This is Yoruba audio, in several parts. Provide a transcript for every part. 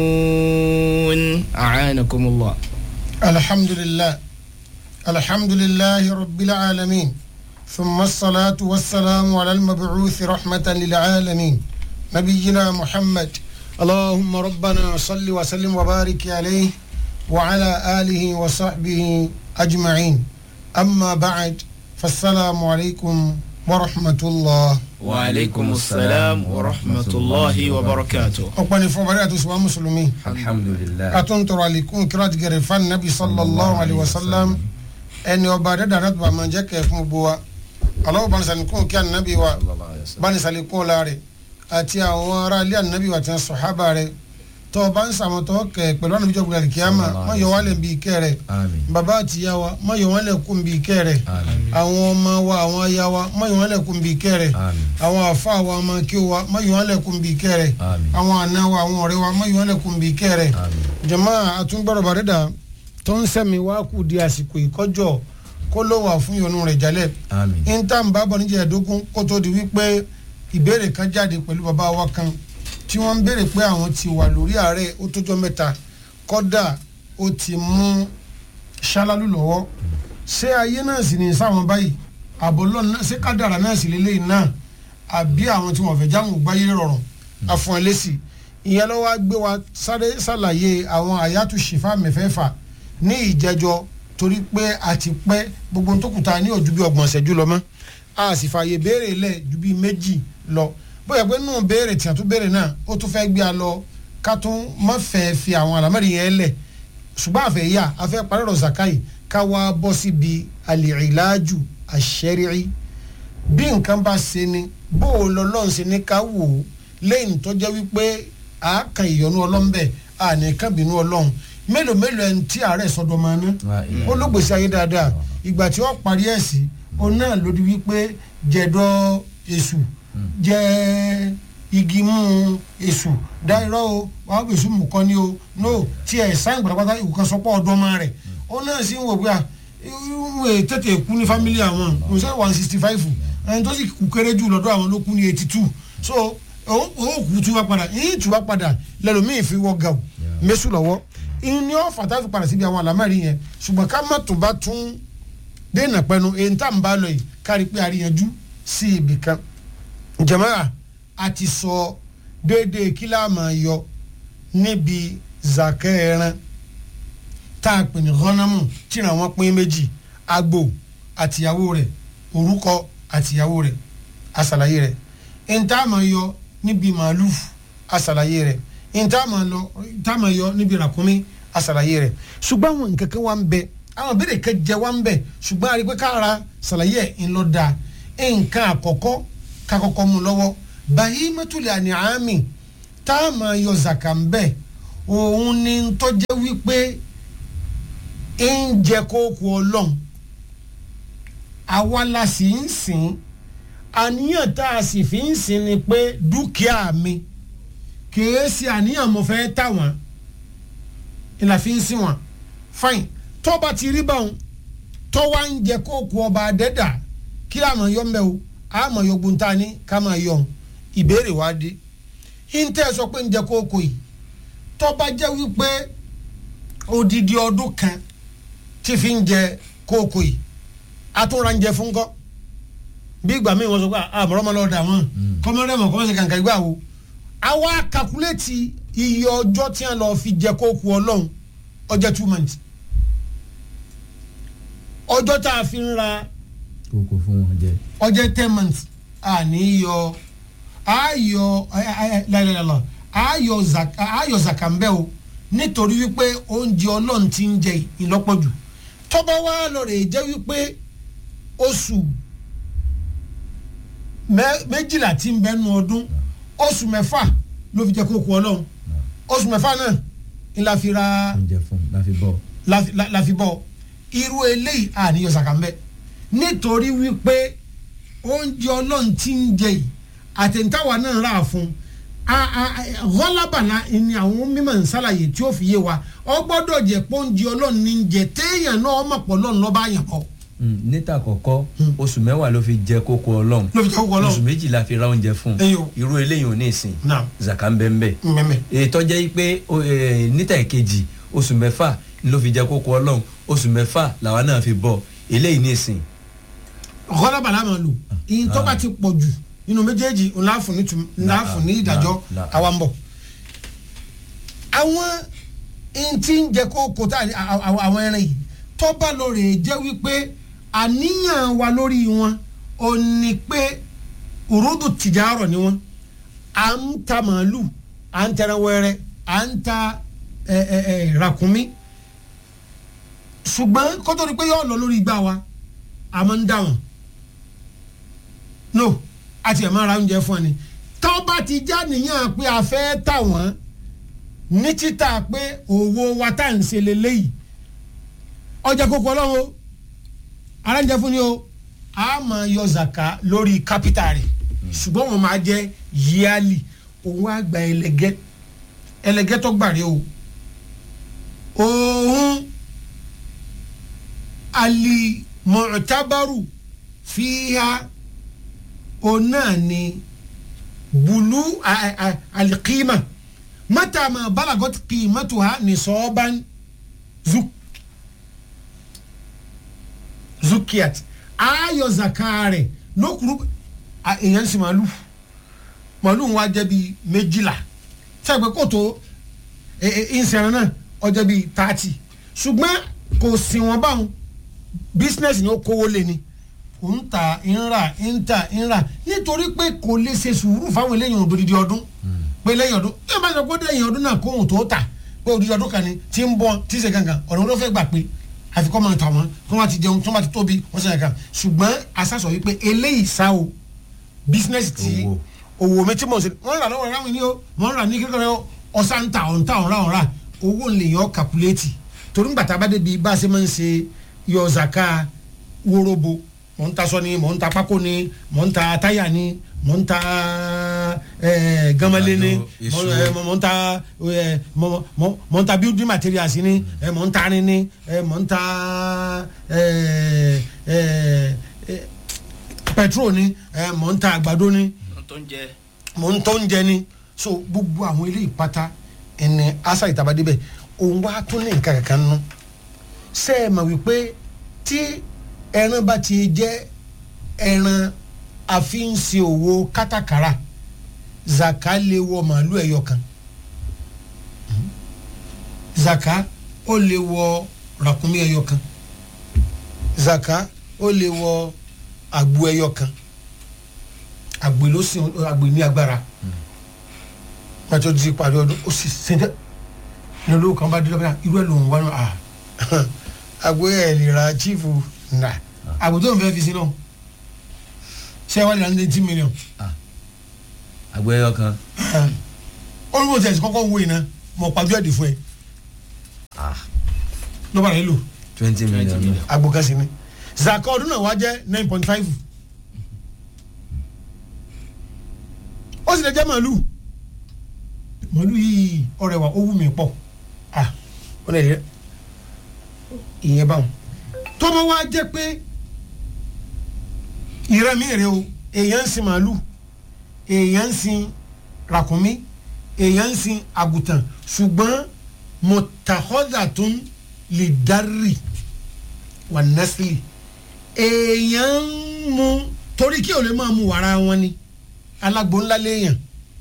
أعانكم الله الحمد لله الحمد لله رب العالمين ثم الصلاة والسلام على المبعوث رحمة للعالمين نبينا محمد اللهم ربنا صل وسلم وبارك عليه وعلى آله وصحبه أجمعين أما بعد فالسلام عليكم ورحمة الله وعليكم السلام ورحمة الله وبركاته أقبل فبركاته سوى مسلمين alhamdulilayi. atúntọrọ àlékún kíláàtì gẹrẹ fan nabi sallallahu alayhi wa sallam ẹni ọba dẹdà náà tó bá máa jẹ kẹ fún gbogbo wa aláwọ banisalikun kí anabi wa banisalikun laare àti àwọn ará ilé anabi wa ti ń sọhábà rẹ tó bá ń sàmọtọ kẹ pẹ̀lú anabi jọ gbọdọ kíámà má yọ wálé bí kẹ rẹ àmín bàbá àti ìyá wa má yọ wálé kún bí kẹ rẹ àmín àwọn ọmọ wa àwọn aya wa má yọ wálé kún bí kẹ rẹ àmín àwọn àfa wa ọmọ kí wa má yọ wálé kún bí kẹ rẹ àmín àwọn àna wa àwọn ọ̀rẹ́ wa má yọ wálé kún bí kẹ rẹ àmín jama àtúngbọ̀rọ̀ bàrẹ́dà tó ń sẹ́mi wá kù di àsìkò ìkọjọ́ kó ló wà fún ìyọnu rẹ̀ jálẹ̀ àmín níta ń bá bọ̀ níjẹ̀ ẹ̀dógún kó tó di wípé ìbéèrè kan jáde pẹ̀lú bàbá wa kan tí wọ́n ń béèrè pé àwọn ti wà lórí ààrẹ ó tójọ́ mẹ́ta kọ́dà ó ti mú ṣálálù lọ́wọ́ ṣé ayé náà sì ní sáwọn báyìí àbọ̀lọ́ náà ṣé kádàrà náà sì lélẹ́yìn náà àbí àwọn tí wọ́n fẹ́ jáwọn gbáyé rọrùn àfọ̀n ẹlẹ́sì ìyẹn ló wá gbé wa sáré ṣàlàyé àwọn àyàtú ṣìfà mẹ́fẹ̀ẹ̀fà ní ìjẹ́jọ́ torí pé a ti pẹ́ gbogbo tó kùtà ní ojú bí ọgbọ̀n ṣẹ́jú lọ mọ́ a sì fààyè béèrè lẹ̀ ju bí méjì lọ bóyá pé nù béèrè tí a tún béèrè náà ó tún fẹ́ gbé a lọ ká tún má fẹ́ fi àwọn àlámẹ́rì yẹn lẹ̀ ṣùgbọ́n àfẹ́ yà a fẹ́ parí ọ̀rọ̀ zakai ká wá bọ́ síbi al-ilaju ash-shar'i bí nǹkan bá ṣe ni bó o lọ lọ́n ṣe ní ká wò ó lẹ́yìn tó jẹ́ wípé a kan ìyọnu ọlọ́mbẹ a ní kan bínú ọlọ́run mélòó mélòó ẹni tí àárẹ̀ sọdọ̀ máa ná ó ló gbèsè ayé dáadáa ìgbà tí wọ́n parí ẹ̀ sí òun náà ló di wípé jẹ̀dọ̀ èṣù jẹ́ igi mú èṣù dáírọ́ o wàá gbèsè mú kọ́ ni o no tí ẹ̀ sáyìn pátápátá ìwòkan sọpọ̀ ọdún ọmọ rẹ̀ ó náà sì ń wò pé à ìwé tètè kú ní fámílì àwọn kò sẹ́ one sixty five ẹni tó sì kú kéré jù lọ́dọ̀ àwọn ló kú ní eighty two so òun kú tú wá padà yín tú wá padà lẹ́lòmíì fi wọ́ gàù mẹ́sù lọ́wọ́ ìní ọ̀fà tá a fi padà síbi àwọn àlámẹ́rì yẹn ṣùgbọ́n ká má tún bá tún déènà pẹ́nu èyí tá à ń bá lọ yìí kárí pé àríyànjú sí ibì kan jẹ̀mọ́ra a ti sọ déédéé kí láà máa yọ níbi zakẹ́ ẹran tá a pè ní ghanamu tíra wọn pín méjì agbo àtìyàwó rẹ̀ orúkọ àtìyàwó rẹ̀ àṣàlàyé rẹ̀ ìntà máa yọ níbi màálù àṣàlàyé rẹ̀ ìntà máa lọ ìntà máa yọ níbi ràkúnmí àṣàlàyé rẹ̀ ṣùgbọ́n àwọn nǹkan kan wà ń bẹ àwọn béèrè kan jẹ wà ń bẹ ṣùgbọ́n àrí pé káàrà ṣàlàyé ẹ̀ ń lọ da nǹkan àkọ́kọ́ kakọ́kọ́ mu lọ́wọ́ bàyí mẹ́tòlẹ̀ àní àmì tá a máa yọ zaka ń bẹ òun ni ń tọ́jẹ́ wípé ń jẹ kókó ọlọ́run àwa la sì ń sìn àníyàn tá a sì fi ń sìn ni pé dúkìá mi kìí ṣe àníyàn mo fẹ́ tà wọ́n ìlà fi ń sìn wọ́n fine tó bá ti rí báwọn tó wá ń jẹ kókó ọba adẹ́dà kí àmọ̀ yọ mbẹ́ o àmọ̀ yọ gbóntá ní ká máa yọ ọ́n ìbéèrè wá dé ìntẹ́ sọ pé ń jẹ kókó yìí tó bá jẹ́ wípé odidi ọdún kan tí fi ń jẹ kókó yìí atúnra ń jẹ fún kọ́ bí ìgbà míì wọ́n sọ pé àmọ́rọ́mọ́lọ́dà wọn kọ́mọ́rẹ́mọ̀ kọ́mọ́sẹ̀ kàǹkà ìgbà wo àwa kakuléètì iye ọjọ́ tí wọ́n lọ fi jẹ kókó ọlọ́run ọjọ́ two months ọjọ́ tá a fi ń ra kókó fún wọn jẹ. ọjọ́ ten months àní yọ ayọ lẹ́lẹ́lẹ́lọ́ ayọ zaka ayọ zaka ń bẹ́ o nítorí wípé oúnjẹ ọlọ́run ti ń jẹ ìlọ́pọ̀jù tọ́ba wa lọ rè jẹ́ wípé oṣù méjìlá tí ń bẹ nu ọdún oṣù mẹ́fà ló fi jẹ kókó ọlọ́run oṣù mẹ́fà náà ni la fi ra oúnjẹ fún láfi bọ. la fi bọ irú eléyìí àníyọ zaka ń bẹ nítorí wípé oúnjẹ ọlọ́run ti ń jẹ yìí àtẹ̀ntàwá náà rà fún rọ́lábàlá ni àwọn mímọ̀ ń ṣàlàyé tí ó fi yé wa ọ gbọ́dọ̀ jẹ́ pé oúnjẹ ọlọ́run ní ń jẹ téèyàn náà ọmọ pọ̀ lọ́run lọ́ba àyàn kọ́ Mm, níta àkọ́kọ́ Mm. oṣù mẹ́wàá ló fi jẹ kókó ọlọ́run ló fi jẹ́ kókó oṣù ọlọ́run méjì la fi ra oúnjẹ fún Ẹyọ. irú eléyìí ò ní ìsìn náà zaka ń bẹ ń bẹ mẹ́mẹ́ ètò jẹ́ pé o, eh, níta ìkejì oṣù mẹ́fà ló fi jẹ kókó ọlọ́run oṣù mẹ́fà làwa náà fi bọ̀ eléyìí ní ìsìn ọ̀kọ́dà bàlá máa lò ìyìn tó bá ti pọ̀ jù nínú méjèèjì ńlá fún ní tum- ńlá fún ní ìdájọ́ Là- là. àwa ń bọ̀. àwọn ìyìn tí ń jẹ kókó tá à- à- à- àwọn ẹran yìí tó bá lọ rè jẹ́ wípé àníyàn wa lórí wọn ò ní pé òródò tìjàrọ̀ ni wọn à ń ta màálù à ń tẹran wẹrẹ à ń ta ẹ ẹ ẹ ràkúnmí ṣùgbọ́n kótó ni pé yóò lọ lórí igbá wa a máa ń dá wọn no àti ẹ̀ máa ra oúnjẹ fún ẹ ni tó bá ti já nìyàn pé a fẹ́ tà wọ́n ní títà pé owó wa tá à ń ṣe lélẹ́yìí ọjà kókó ọlọ́run o aráńjẹ fún ni o a máa yọ zaka lórí kápítà rẹ̀ ṣùgbọ́n wọn máa jẹ́ yíálì òun á gba ẹlẹgẹ́ ẹlẹgẹ́ tó gbàre o òun alimọ̀tàbárù fíhá òun náà ni bulu a- a- alikima mata ma balagot qimatuha nisoban zuk zukiyat ayọ zakare lókùrú a- èèyàn sì màálù màálù ń wá jẹ́ bíi méjìlá sẹ́gbẹ́ kò tó ìsẹ̀rẹ̀ náà ọjọ́ bíi tààtì ṣùgbọ́n kò sí wọn báwọn bísínẹ́sì ni ó kówó lé ni kò ń ta ń rà ń ta ń rà nítorí pé kò lè ṣe sùúrù fáwọn eléyìí òdòdó ọdún pé lẹ́yìn ọdún ẹ bá sọ pé lẹ́yìn ọdún náà kóhùn tó tà pé òdòdó ọdún kan ni tí ń bọ́ tí ń ṣe kankan ọ̀nà wọn fẹ́ gbà pé àfikọ́ máa tà wọ́n kí wọ́n ti jẹun tí wọ́n bá ti tóbi wọ́n ṣe kankan ṣùgbọ́n asásọ wípé eléyìí sá o bísínẹ́sì tí Owó. owó mi tí mo ṣe wọ́n rà lọ́wọ́ rámi ní o wọ́n rà ní kékeré o ọ̀sán ń ta ọ̀ǹta ọ̀ǹra ọ̀ǹra owó ń lè yàn kàkúléètì torí ń gbàtà bá débi bá a ṣe máa ń ṣe yọ zaka wórobo mò ń ta sọ ni mò ń ta pákó ni mò ń ta táyà ni mò ń ta eh, gamale ni Àgbàdo, mò iṣu. eh, mò ń ta eh, mò- mò- mò ń ta building materials ni eh, mò ń ta arin ni eh, mò ń ta eh, eh, eh, petrol ni eh, mò ń ta àgbàdo ni tó ń jẹ mò ń tó ń jẹ ni so gbogbo àwọn ilé ìpátá ẹni asa ìtabadé bẹ òun wá tún ní nǹkan kankan nù ṣe é mà wípé tí ẹran bá ti jẹ ẹran àfihànṣe òwò kátàkárà zaka lè wọ màálù ẹyọ kan zaka ó lè wọ ràkúnmí ẹyọ kan zaka ó lè wọ àgbo ẹyọ kan àgbè ló sìn àgbè ní agbára pàtó di parí ọdún ó sì sèǹtẹ ní olówó kan bá dé lọ́bẹ̀rẹ̀ irú ẹ̀ lòun wá náà à àgbè ẹ̀ lè ra chief nà àgbè tó ń fẹ́ fi sí náà ṣé wàá lè ra ní eighty million àgbẹ̀yọ kan olùkọ́ tẹ̀sí kọ́kọ́ wo iná mọ̀ pàjọ́ ẹ̀dì fún ẹ lọ́ba rẹ̀ lò twenty million million. náà. àgbo kan sí ni zaka ọdún náà wá jẹ́ nine point five ó sì lè jẹ́ màálù màálù yìí ọ̀rẹ́ wa ó wù mí pọ̀ ah ó lè rí ìyẹn báwọn tó bá wá jẹ́ pé ìrẹ́ mi rè o èèyàn ń sin màálù èèyàn ń sin ràkúnmí èèyàn ń sin àgùtàn ṣùgbọ́n mọ̀tàkọ́dà tó ń lè dárì wà nẹ́sìlì èèyàn ń mu torí kí o lè máa mu wàrà wọn ni alágbo ńlá léèyàn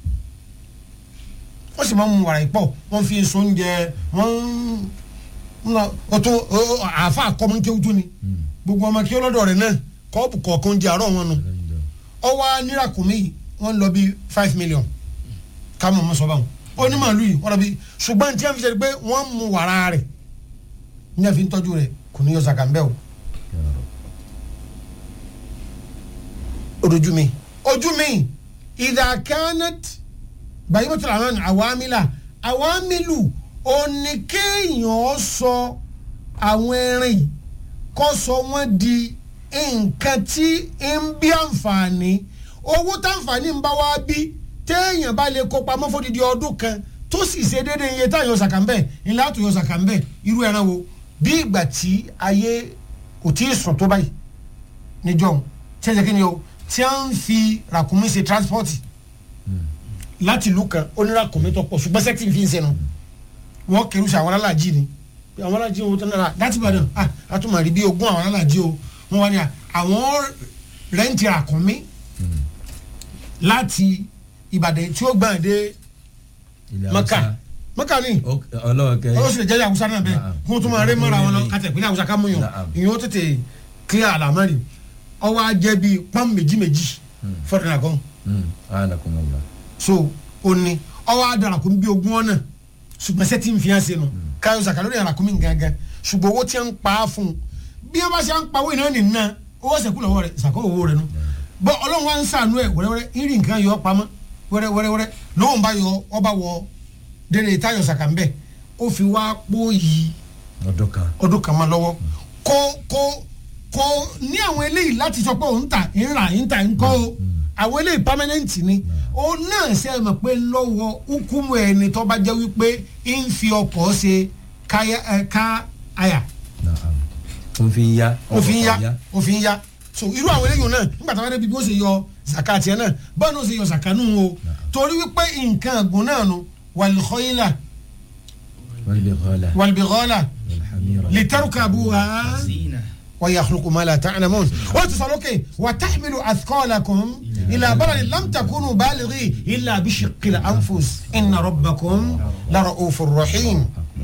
wọ́n sì máa ń mu wàrà ìpọ̀ wọ́n fi èso oúnjẹ wọ́n ń lọ ọtún àáfà àkọ́mọ́kéwútú ni gbogbo ọmọ kí ọlọ́dọ̀ rẹ̀ náà kọ́ọ̀bù kọ̀ọ̀kan jẹ àárọ̀ wọn nù ọwọ́ níràkùnmí yìí wọ́n lọ bí five million ká mọ̀ mọ́ sọ báwọn onímọ̀lú yìí wọ́n lọ bí ṣùgbọ́n tí wọ́n fi ṣe pé wọ́n mu wàrà rẹ̀ ní àfi ń tọ́jú rẹ̀ kò ní yọ sàkàmbẹ́ o. ojú mi ojú mi idha kanat bàyìmọ̀tò àwọn àwámílà àwámílù oníkéèyàn sọ àwọn ẹran yìí kọ́ sọ wọ́n di nǹkan tí ń bí àǹfààní owó táǹfààní ń bá wá bí téèyàn bá lè kó pamọ́ fódìdí ọdún kan tó sì ṣe déédéé iye táyọ̀ ṣàkàmbẹ́ ńlá tó yọ ṣàkàmbẹ́ irú ẹran wo bí ìgbà tí ayé kò tí ì sùn tó báyìí níjọ́ tí ẹ jẹ́ kí ni o tí a ń fi ràkúnmí ṣe transport láti ìlú kan ó ní ràkúnmí tó pọ̀ ṣùgbọ́n sẹ́tì fi ń sẹ́nu wọ́n kẹrù sí àwọn aláàjì ni àwọn aláàjì wo tó nára láti Ìbàdàn ah àtúmọ̀ rí bí ogún àwọn aláàjì o wọ́n wá ní à àwọn rẹ́ǹtì ràkúnmí láti Ìbàdàn tí ó gbà dé ilẹ̀ Maka Haúsá. Maka ni Ó- ọlọ́ọ̀kẹ́ ó sì lè jẹ́ Haúsá náà bẹ́ẹ̀ Naam. kó tó máa rẹ́ mọ́ra wọn lọ kátà ìpínlẹ̀ Haúsá ká mú yàn Naam. ìyẹn ó tètè clear àlámọ́rì ọwọ́ ajẹ́ bíi pọ́n méjì méjì fọ́dún àgọ́ anakumula so ó ní ọwọ́ adarakun bíi ogún ọ̀nà ṣùgbọ́n sẹ́tì ń fi hàn sínú káyọ̀ sàkà lórí àràkùnmí gangan ṣùgbọ́n owó tí ń pa á fún un bí wọ́n bá ṣe ń pa owó iná nì ná owó sẹ̀kú lọ́wọ́ rẹ̀ sàkó owó rẹ̀ nù bọ́ ọlọ́run wa ń sànú ẹ̀ wẹ́rẹ́wẹ́rẹ́ ìrì nǹkan yọ ọ́ pamọ́ wẹ́rẹ́wẹ́rẹ́ lóhùn bá yọ ọba wọ dèrè táyọ̀ sàkà ń bẹ̀ ó fi wá pọ́ yìí ọdún kan ọdún kan máa lọ́wọ́ kó kó kó ní àwọn eléyìí láti sọ pé òun ta ń rà ń ta ń kọ́ o àwọn eléyìí permanent ni ó náà ṣe é mọ̀ pé lọ́wọ́ hukumu ẹni tó bá jẹ́ wípé ń fi ọkọ̀ ṣe káyà ẹ ká àyà naam òfin ya òfin ọkọ̀ ya òfin ya so irú àwọn eléyìí náà nígbà táwọn ẹbí bí ó ṣe yọ zaka tiẹ̀ náà báwọn náà ṣe yọ zaka nù o torí wípé nǹkan àgùn náà nu wàlúkọ́yìnlá wàlbìkọ́lá wàlúbìkọ́lá wàlhàmìrà litarukabuha. زينة ويخلق ما لا تعلمون وتصلوك وتحمل أثقالكم إلى بلد لم تكونوا بالغي إلا بشق الأنفس إن ربكم لرؤوف رحيم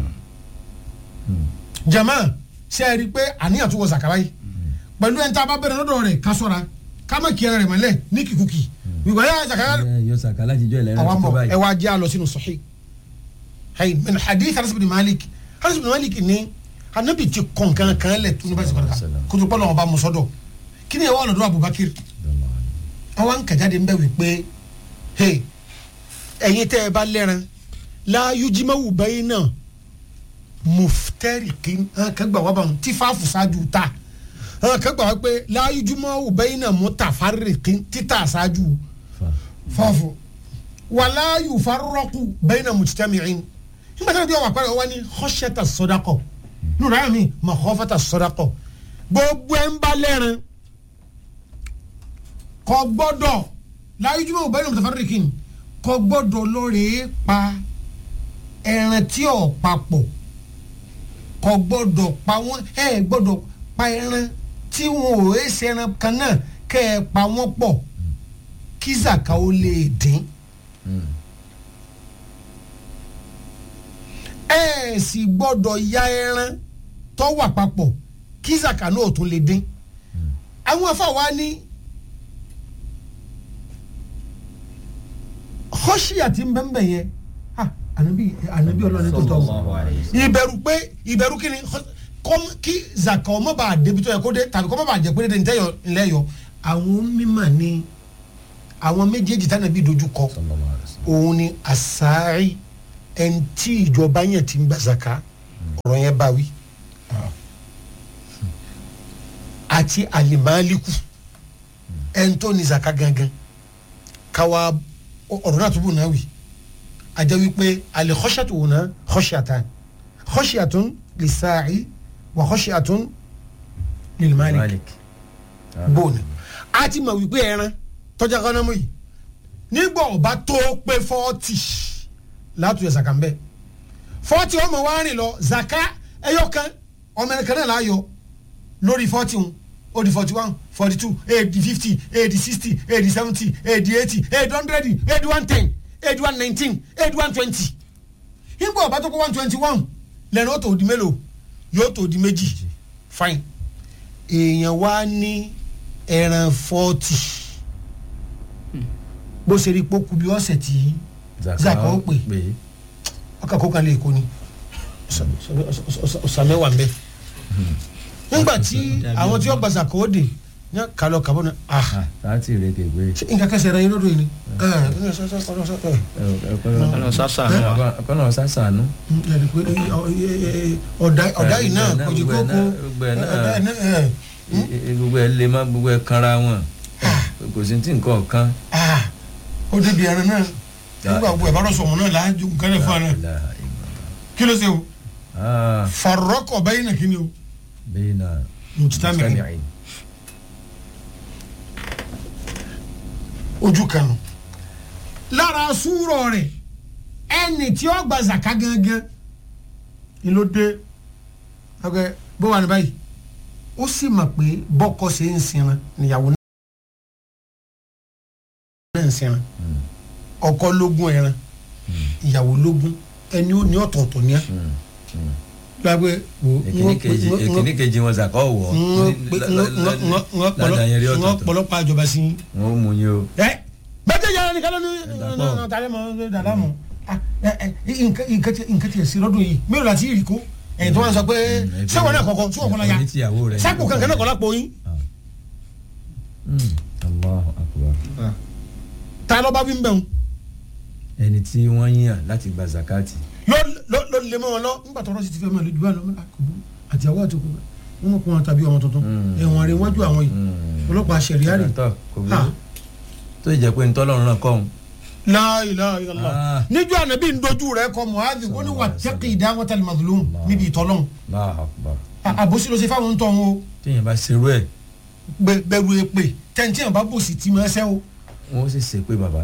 jama sẹ́ẹ̀rí pé àníyàn tó wọ sàkàrà yìí pẹ̀lú ẹni tá a bá bẹ̀rẹ̀ lọ́dọ̀ rẹ̀ ká sọ́ra ká má kí ẹran rẹ̀ mọ́lẹ̀ ní kìkùkì ìgbà yà sàkàrà yọ sàkálà jíjọ ìlànà àwọn tó bọ̀ báyìí ẹ wá jẹ́ àlọ́ sínú sahih hayi min hadith Anas bin Malik Anas bin Malik ní anabi ti kọ̀n kan kan lẹ̀ tó ní báyìí sọ̀rọ̀ kan kutu pọ́lọ́ ọba musọ́dọ̀ kí ni ẹ wà lọ́dọ̀ Abubakar àwọn kàjáde ń bẹ̀ wípé hey ẹ̀yin tẹ́ ẹ bá lẹ́ran la yujimawu bẹ́yìn náà muftariqin hàn kan gbà wá bá wọn tí fáfù ṣáájú ta hàn kan gbà wá pé la yujimawu bẹ́yìn náà mutafarriqin títà ṣáájú fáfù wàlá yufarraqu bayna mujtami'in nígbà tí wọ́n wà pẹ́rẹ́ wọ́n ní khashyata sadaqa nínú ayé mi makhafata sadaqa gbogbo ẹ̀ ń bá lẹ́rìn kò gbọ́dọ̀ la yujimawu bayna mutafarriqin kò gbọ́dọ̀ lọ́ọ̀rẹ́ pa ẹran tí ò papọ̀ kò gbọ́dọ̀ pa wọ́n ẹ̀ gbọ́dọ̀ pa ẹran tí wọn ò ẹ̀ ṣe ẹran kan náà kẹ́ ẹ pa wọ́n pọ̀ kí zaka ó lè dín. ẹ sì gbọ́dọ̀ ya ẹran tó wà papọ̀ kí zaka náà tún lè dín. àwọn afáwa ní hoshiya ti ń bẹ́ ń bẹ̀ yẹn ah ànábì ànábì ọlọ́run tó tọ̀ ìbẹ̀rù pé ìbẹ̀rù kí ni kọ́m kí zaka ọmọ bá a débi tó yẹ kó dé tàbí kọ́mọ bá a jẹ pé dédé ntẹ́yọ ńlẹ́ yọ àwọn mímọ̀ ni àwọn méjèèjì tánàbí dojú kọ òun ni asaari ẹni tí ìjọba yẹn ti ń gba zaka ọ̀rọ̀ yẹn bá wí àti alimaliku ẹni tó ní zaka gangan káwa ọ̀rọ̀ náà tó bù náà wí àjẹ́ wípé alikọ́ṣàtò wò náà kọ́ṣàtàn kọ́ṣàtún lisaari wà kọ́ṣàtún lilimalik malik bóònù a ti mọ̀ wípé ẹran tọ́jà kan náà mú yìí nígbà ọba tó pé fọ́ọ̀tì látúnyẹ zaka ń bẹ fọ́ọ̀tì ọmọ wa rìn lọ zaka ẹyọ kan ọmọ ẹni kan náà láàyò lórí fọ́ọ̀tì ń ó di forty one forty two eighty fifty eighty sixty eighty seventy eighty eighty eighty hundred eighty one ten eighty one nineteen eighty one twenty nígbà ọba tó kó one twenty one lẹ́nu ó tó di mélòó yóò tó di méjì fine èèyàn wá ní ẹran fọ́ọ̀tì bó ṣe rí pé ó kú bí ọ̀sẹ̀ tí zaka ó pè ọkà kó kan lè kó ni ọ̀sàmẹ́wà mbẹ́ nígbà tí àwọn tí ó gba zaka ó dé ní kálọ̀ kàbọ̀ náà ah láti rè kéwé ṣé nǹkan kẹsẹ̀ rẹ yín lọ́dọ̀ yìí ni ọ̀nà sásà ọkọ̀nà sásànù. ọ̀dà yìí náà kò jí kókó gbogbo ẹ̀ náà gbogbo ẹ̀ lè má gbogbo ẹ̀ kanra wọn kò sí tí nǹkan kan. ó débi ẹran náà nígbà gbogbo ẹ̀ bá rọ̀ sọ̀mù náà láàájú nǹkan rẹ̀ fún ẹ náà kí ló ṣe o farọ́kọ̀ bẹ́yìn náà kí ni o bẹ́ẹ̀ náà mujtami'in mujtami'in. ojú kanu lára súrọ̀ rẹ̀ ẹni tí ó gba zaka gangan ni ló dé ọgbẹ bó wà ní báyìí ó sì mọ̀ pé bọ́kọ ṣe ń sinra níyàwó náà ń sinra ọkọ lógún ẹran ìyàwó lógún ẹni ó ní ọ̀tọ̀ọ̀tọ̀ ní ẹ gbàgbé wo èkíní kejì èkíní kejì wọn zàkọ́ wọ̀ ládàáyẹn rí ń ọ̀tọ̀ọ̀tọ̀ pọ̀lọpọ̀ àjọba sí i wọn ò mú yín o. ẹ gbẹdẹ yàrá nìkan ló ní dàpọ̀. tàlẹ́ mọ́ dàlá mọ́ nǹkan tiẹ̀ sí lọ́dún yìí mélòó láti rí kó ẹ̀yìn tó wà ń sọ pé sẹ́wọ̀n náà kọ̀ọ̀kan tí wọ́n kọ́ la ya ní tìyàwó rẹ̀ sápò kankan náà kọ́ lápò yín Mm. Allahu akbar. ta ló bá wí ń bẹ̀ wọn ẹni tí wọ́n yàn láti gba zakati. ló ló lè mọ́ wọn lọ nígbà tó rọ́ọ̀sì ti fẹ́ mọ́ lójú bá lọ mọ́ àkùbù àtìyàwó àti òkú wọn mọ̀ kó wọn tàbí ọmọ tuntun Mm. ẹ̀wọ̀n rẹ̀ wájú àwọn yìí Mm. ọlọ́pàá sẹ̀ríà rẹ̀ tọ́ kò Ha. burú tó jẹ́ pé ntọ́lọ́run náà kọ́ òun. la ilaha illallah Ah. níjọ́ ànábì ń dojú rẹ̀ kọ muhammed ó ní wà tẹ́kì ìdáwọ́tà mazlum níbi ìtọ́lọ́hún Allahu akbar. àbòsí ló ṣe fáwọn ń tọ́ wọn o téèyàn bá ṣerú ẹ̀ gbẹ- bẹ̀rù èpè tẹ̀ǹtì àbá bòsí tí mo ṣẹ́ o wọ́n ó sì ṣe pé bàbá.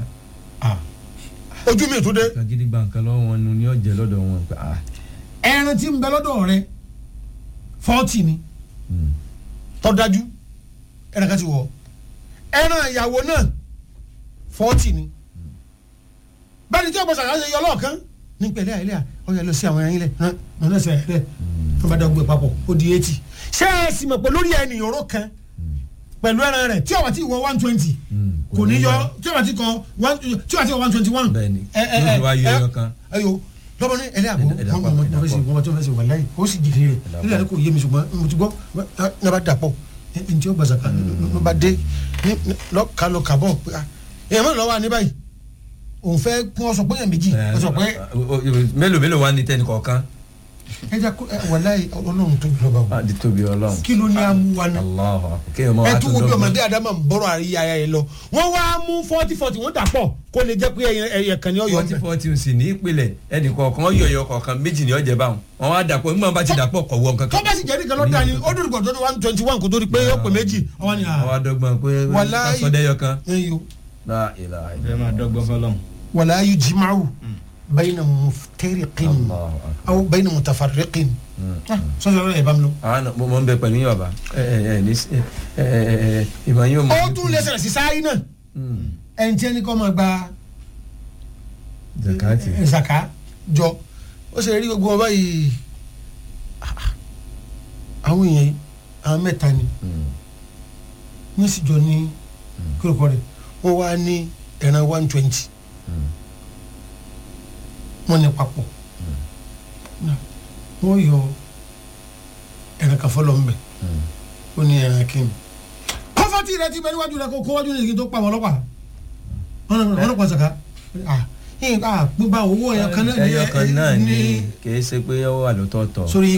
ojú mi ò tó dé kagidi gba nǹkan lọ́wọ́ wọn nu ní ọ̀jẹ̀ lọ́dọ̀ wọn pé ah. ẹran tí ń bẹ lọ́dọ̀ rẹ fọ́ọ̀tì ni Mm. tọ́dájú ẹran kan ti wọ̀ ẹran ìyàwó náà fọ́ọ̀tì ni bẹ́ẹ̀ni tí ọ̀pọ̀ sàkàṣe yọ lọ́ọ̀kan ní pẹ̀lẹ́ àìlẹ́ à ọ̀yà lọ sí àwọn ẹran ilẹ̀ náà náà sẹ̀ ẹ̀ wọ́n bá dọ́gbé papọ̀ ó di eighty ṣé ẹ sì mọ̀ pé lórí ẹni ìyọ̀rọ̀ kan pẹ̀lú ẹran rẹ̀ tí ọ̀wà tí wọ one twenty Mm. kò ní yọ tí ọ̀wà tí kọ one tí ọ̀wà tí wọ one twenty one bẹ́ẹ̀ni yóò fi wá yọ ẹyọ kan. ayo lọ́bọ̀ ní ẹlẹ́ àbọ̀ Ẹ̀dá- ẹ̀dá wọ́n pọ̀, mọ̀ ẹ̀dá wọ́n fẹ́ ṣe pọ̀. wọ́n tí wọ́n fẹ́ ṣe wà láyé ó sì jìnnì rẹ̀ Ẹ̀dá nílẹ̀ kò yé mi ṣùgbọ́n mo ti gbọ́ ní abá dàpọ̀ ẹni tí ó gbàgbà kan ló bá dé lọ́ka lọ kàbọ̀ pé ah èèyàn mẹ́rin lọ́wọ́ ní báyìí òun fẹ́ kún ọ sọ pé èèyàn méjì ọ sọ pé mélòó mélòó wá ní tẹnì kọ̀ọ̀kan. ẹ jẹ́ kó wà láyé ọlọ́run tóbi lọ́ba o Ah, di tóbi ọlọ́run. kí ló ní amúwa náà Allahu akbar. kéèyàn mọ ẹ wá tún tó wo bí dọ́gbọ́n. ọmọdé adama ń bọ́rọ̀ àríyá ayá yẹn lọ wọ́n wá mú forty forty wọ́n dà pọ̀ kó lè jẹ́ pé ẹyẹ kan ní ọ̀yọ́ forty forty ń sì ní ìpìlẹ̀ ẹnì kọ̀ọ̀kan yọ̀yọ̀ kọ̀ọ̀kan méjì ní ọ̀jẹ̀ báwọn wọn wá dàpọ̀ nígbà bá ti dàpọ̀ kọ̀ wọ nǹkan tó bá sì jẹ́ nìkan lọ́dà ni ó dúró gbọ̀dọ̀ one twenty one kò tó di pé ó pè méjì ọwọ́ ni àwọn adọ́gbọ́n pé Wàláhì. sọdẹ́yọ kan. ẹyọ La ilaha ẹ máa dọ́gbọ́n fọlọ́n. wàlá yóò jimaru bayna muftariqin Allahu akbar. aw bayna mutafarriqin sọ́sọ́ lọ́dọ̀ ẹ̀ bá mi lọ. àwọn mo mọ̀ ń bẹ pẹ̀lú yín bàbá ẹ ẹ ẹ ní ẹ ẹ ẹ ìmọ̀ yín ò mọ̀. ó tún lè ṣẹlẹ̀ sí sáyé náà ẹni tí ẹni kọ́ máa gba zakati. ẹ, zaka jọ ó ṣe rí gbogbo wọn báyìí àwọn èèyàn yìí àwọn mẹ́ta ni wọ́n sì jọ ní kúròkọ́ rẹ̀ wọ́n wá ní ẹran one twenty wọ́n ní papọ̀ Náà, wọ́n yọ ẹran kan fọlọ́ ńbẹ ó ní ẹran kí ni. kọ́fọ́tì rẹ ti bẹ níwájú rẹ kó kó wájú ní ìdí tó pa àwọn ọlọ́pàá wọn ọlọ́pàá sọ̀ka ah yín ah gbígbà owó ẹ̀yọ kan náà ní ẹyọ kan náà ẹ- ni kì í ṣe pé ó wà lọ́tọ̀ọ̀tọ̀. sórí